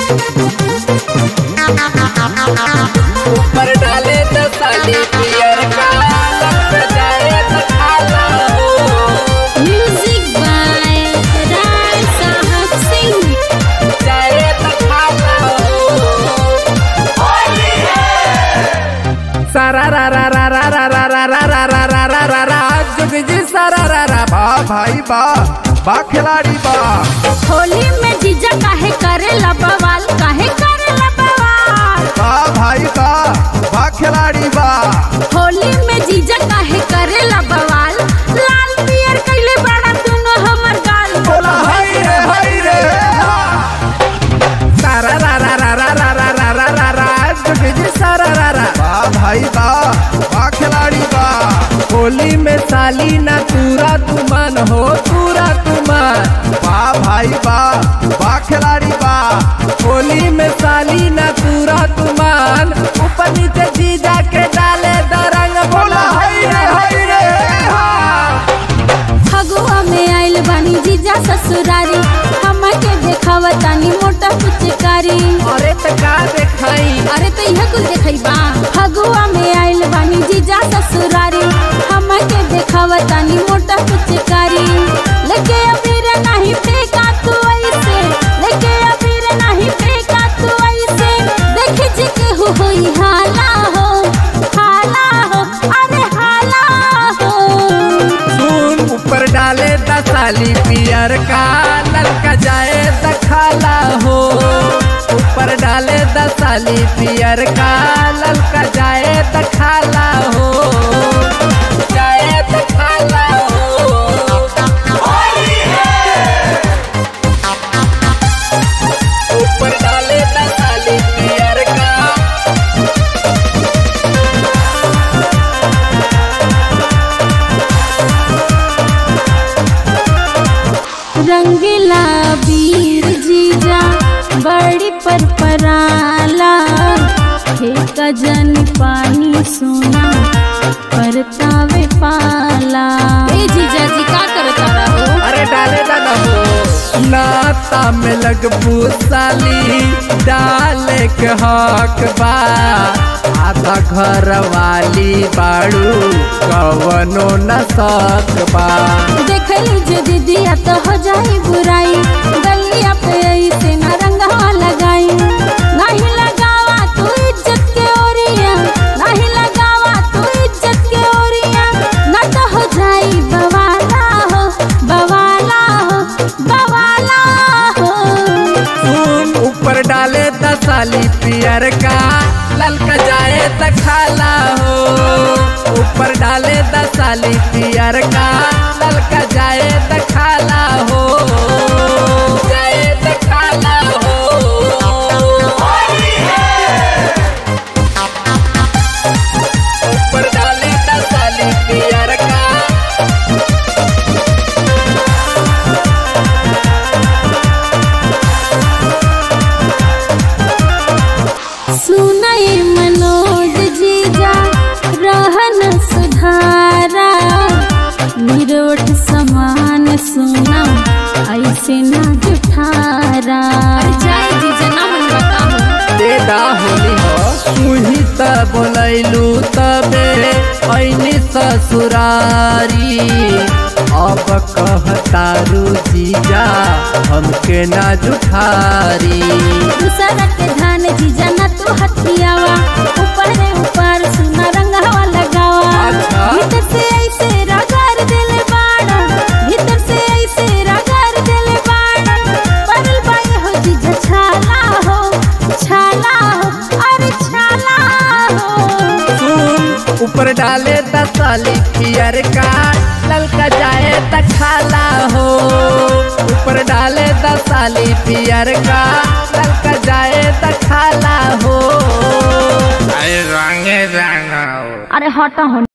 ऊपर डाले तो साली पियर का लग जाए तो खाला हो Music by Rai Sahab Singh. जाए तो खाला हो सारा रा रा रा रा रा रा रा रा रा रा रा रा रा रा जुग जी सारा रा रा बा भाई बा बा खिलाड़ी बा होली में जीजा काहे करेला बवाल काहे करेला बवाल बा भाई बा बा खिलाड़ी बा होली में जीजा काहे करेला बवाल लाल पियर कइले बड़ा दुनो हमर गाल बोला हाय रे हाय रे हा। सारा रा रा रा रा रा रा रा रा रा रा जुग जी सारा रा रा बा भाई बा बा खिलाड़ी बा होली में साली ना पूरा तुमन हो पूरा तुमन बा भाई बा बा खिलाड़ी बा होली में साली ना पूरा तुमन ऊपर नीचे जीजा के डाले दरंग बोला हाय रे हाय रे हा। फगुआ में आइल बानी जीजा ससुरारी हमके देखावा तानी मोटा पुचकारी अरे त का देखाई अरे तो यह कुल देखई बा फगुआ में आइल बानी जीजा ससुरारी हमके देखावा तानी मोटा पुचकारी लेके अबीर नहीं फेंका तू ऐसे लेके अबीर नहीं फेंका तू ऐसे देख जी के हो होई हाला हो हाला हो अरे हाला हो सुन ऊपर डाले दसाली पियर का ललका जाए दखाला हो ऊपर डाले दसाली पियर का ललका जाए दखाला हो जाए दखाला हो ऊपर डाले दसाली पियर का रंगीला वीर जीजा बड़ी पर पराला हे कजन पानी सोना परतावे पाला ए जीजा जी का करता रहो अरे डाले दादा हो नाता में लगबू साली डाले के हक बा आधा घर वाली बाड़ू कवनो न सक बा देख लीजिए दीदिया तो हो जाई बुराई गलिया पे ऐसे न रंगवा लगाई नहीं लगावा तू इज्जत के ओरिया नहीं लगावा तू इज्जत के ओरिया न तो हो जाई बवाला हो बवाला हो बवाला हो सुन ऊपर डाले दसाली पियर का ललका जाए दखाला हो ऊपर डाले दसाली पियर का ललका जाए दखाला हो जाए दखाला हो ऊपर डाले दसाली पियर का सुनाए मनोज जीजा रहन सुधारा निरोठ समान सुना ऐसे ना जुठारा जाए जीजा ना मन बताओ देदा होली हो तुही त बोलैलू तबे ऐनी ससुरारी अब कहतारू जीजा हमके ना जुठारी दूसरा के धान जीजा ना तू हथियावा ऊपर रे ऊपर सुना रंगवा लगावा अच्छा। भीतर से ऐसे रगड़ देले बाड़ा भीतर से ऐसे रगड़ देले बाड़ा परल बाई हो जीजा छाला हो छाला हो अरे छाला हो सुन ऊपर डाले दसाली पियर का ललका जाए दखाला हो ऊपर डाले दसाली पियर का ललका जाए दखाला हो अरे हटा हो